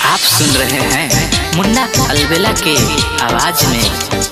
आप सुन रहे हैं मुन्ना अलबेला के आवाज में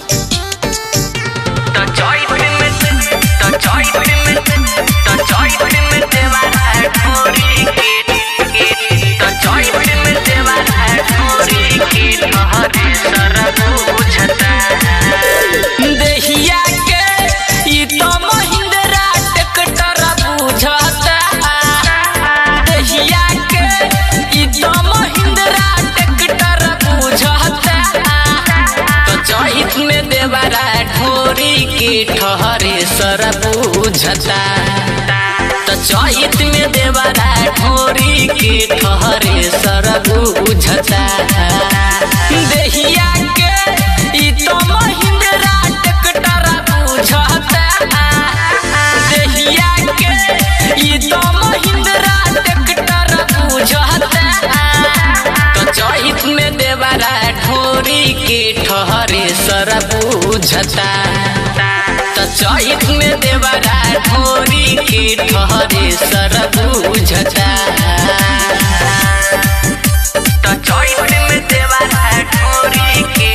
तो चॉइस में तो चॉइस में तो चॉइस में देवारा है थोड़ी के तो चॉइस में देवारा है थोड़ी के हरे सरब बुझता देहिया के ई तो महिंद्रा ट्रैक्टर बुझता देहिया के ई तो महिंद्रा ट्रैक्टर बुझता तो चहित में देवरा ढोरी के ठहरे सर बुझता तो चहित में देवरा ढोरी के ठहरे सर बुझता देहिया के ई तो महिंद्रा ट्रैक्टर बुझता देहिया के ई तो महिंद्रा ट्रैक्टर बुझता तो चहित में देवरा ढोरी के ठहरे सर बुझता तो चहित में देवरा ढोरी के ठहरे सर बुझता तो चहित में देवरा ढोरी के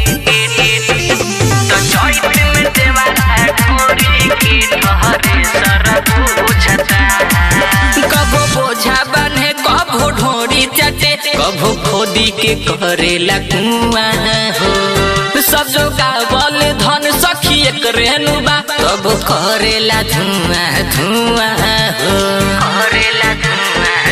तो चहित में देवरा ढोरी के ठहरे सर बुझता कभो बोझा बने कभो ढोरी चटे कभो खोदी के करेला कुआ हो सब जो गावल धन सखी एक रेनुबा कभो करेला धुआं धुआं हो करेला धुआं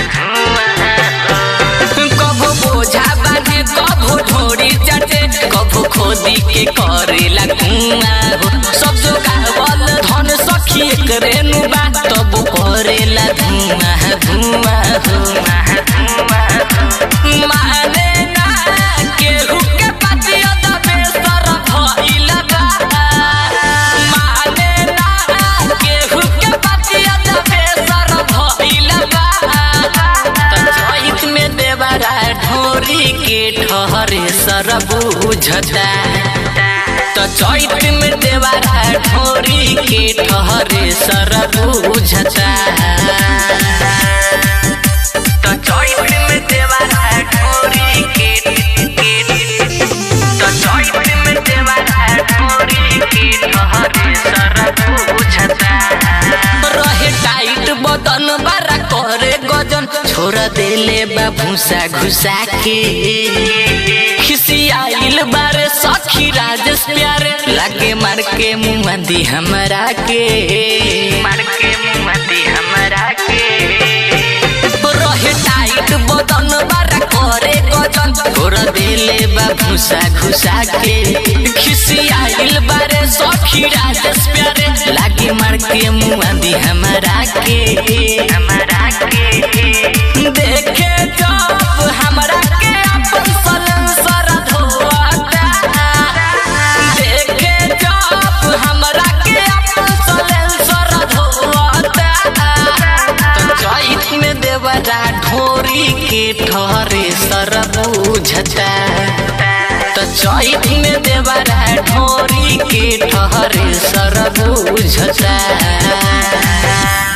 धुआं कभो बोझा बने कभो ढोरी चटे कभो खोदी के करेला कुआ हो सब जो गावल धन सखी एक रेनुबा तब करेला धुआं धुआं धुआं धुआं माने ना केहू के पतिया दबे सर भइल बा माने ना केहू के पतिया दबे सर भइल बा त चहित में देवरा ढोरी के ठहरे सर बुझता तो चैत में देवरा ढोरी के ठहरे सर बुझता तो चैत में देवरा ढोरी के तो चैत में देवरा ढोरी के ठहरे सर बुझता रहे टाइट बदन बारा करे गजन छोड़ देले बा भूसा घुसा के खिसियाइल बारे सखी राजेश प्यारे लागे मार के मुँह दी हमरा के मार के मुँह दी हमरा के रहे टाइट बदन बारा करे गजन छोड़ देले बा भूसा घुसा के खिसियाइल बारे सखी राजेश प्यारे लागे मार के मुँह दी हमरा के हमरा के देखे जब हमरा के अपन सलेंसर धोता देखे जब हमरा के अपन सलेंसर धोता तो चैत में देवरा ढोरी के ठहरे सर बुझता तो चैत में देवरा ढोरी के ठहरे सर बुझता